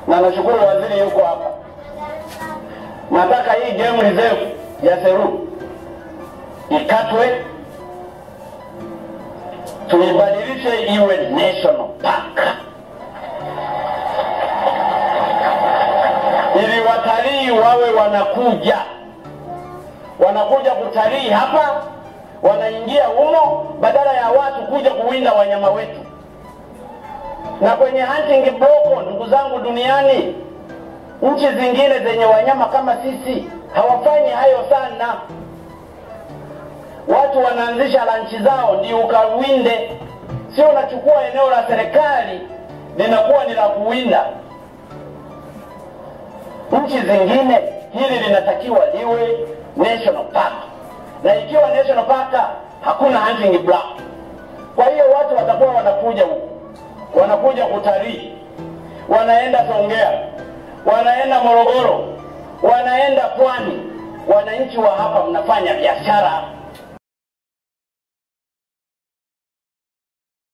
na nashukuru waziri yuko hapa. Nataka hii game reserve ya Seru ikatwe, tuibadilishe iwe national park ili watalii wawe wanakuja wanakuja kutalii hapa, wanaingia humo badala ya watu kuja kuwinda wanyama wetu. Na kwenye hunting block, ndugu zangu, duniani nchi zingine zenye wanyama kama sisi hawafanyi hayo sana. Watu wanaanzisha ranchi zao ndio ukawinde, sio unachukua eneo la serikali linakuwa ni la kuwinda. Nchi zingine hili linatakiwa liwe national park, na ikiwa national park hakuna hunting block. Kwa hiyo watu watakuwa wanakuja huku, wanakuja kutalii, wanaenda Songea, wanaenda Morogoro, wanaenda Pwani. Wananchi wa hapa mnafanya biashara